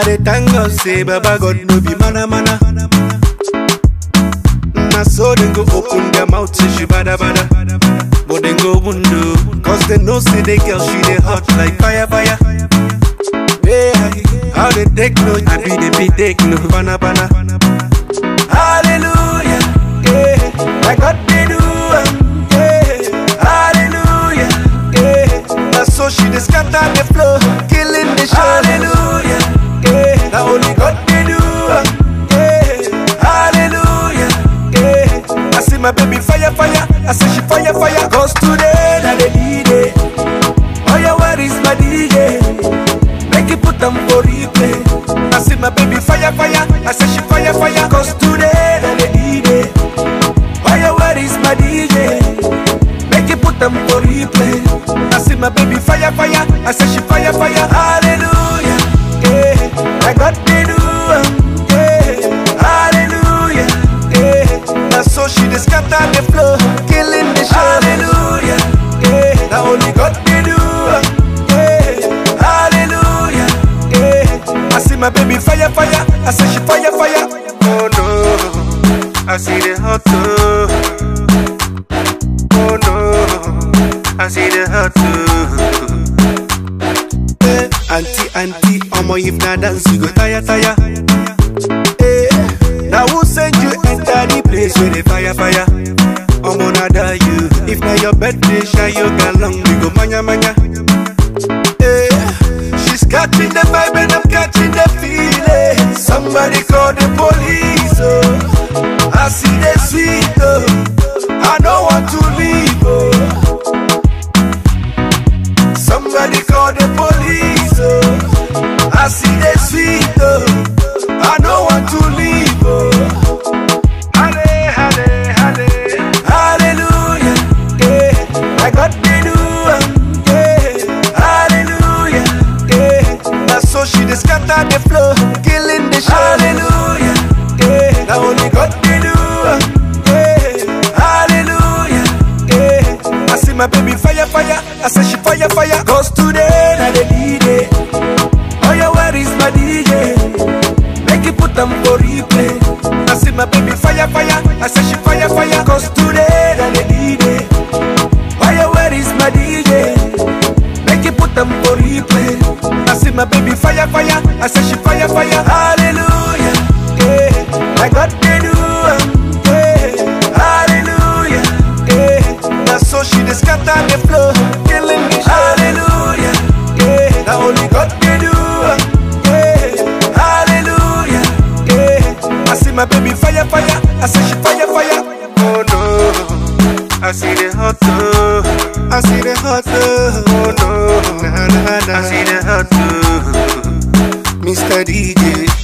dey thank God say Baba God no be mana mana. Na so dem go open their mouth say she bada bada. But dem go window, cause they know say the girl she dey hot like fire fire. Yeah, how they take no, I be the be take no, bana bana. Hallelujah, yeah, my God they do, am, yeah, hallelujah, yeah. Now so she dey scatter the floor, killing the show. Hallelujah, yeah, now only God they do, am, yeah, hallelujah, yeah. I see my baby fire fire, I say she fire fire, cause today na the D-Day. Oh yeah, where is my DJ? Make it put them for replay. I see my baby fire, fire. I say she fire, fire. Cause today, then the D-Day. Oh yeah, where is my DJ? Make it put them for replay. I see my baby fire, fire. I say she fire, fire. Hallelujah. Yeah. I got the do. am, Yeah. Hallelujah. Yeah. Now so she dey scatter the floor, killing the show. Hallelujah. Yeah. Now only God they do. am, Yeah. Hallelujah. Yeah. I see my baby fire, fire. I say she fire, fire. Oh no. I see the hot too. Oh no. I see the hot too. Eh, auntie, auntie, omo if na dance you go tire, tire. Eh, now who send you enter the place where the fire, fire? Omo nada you. If na your birthday, shine your galong, we go manya manya. Eh, she's catching the vibe and I'm catching the feeling. Somebody call the police, oh. I see the sweet, oh. I don't want to leave, oh. Somebody call the police, oh. I see the sweet, oh. I don't want to leave, oh. Halle, halle, halle. Hallelujah, yeah. I got the do, am, yeah. Hallelujah, yeah. Now so she dey scatter the floor, killing the show. Hallelujah, yeah. Now only God they do, am, yeah. Hallelujah, yeah. I see my baby fire, fire. I say she fire, fire. Cause today, na the D-Day. Oh yeah, where is my DJ? Make it put them for replay. I see my baby fire, fire. I say she fire, fire. Cause today, na the D-Day. Oh yeah, where is my DJ? Make it put them for replay. I see my baby fire, fire. I say she fire, fire. Hallelujah, yeah. I got the do, am, yeah. Hallelujah, yeah. Now so she dey scatter the floor, killing me. Hallelujah, yeah. Now only God can do, am, yeah. Hallelujah, yeah. I see my baby fire, fire. I say she fire, fire. Oh no, I see the hot too. I see the hot too. Oh no, nah, nah, nah. I see the hot too. Mr. DJ.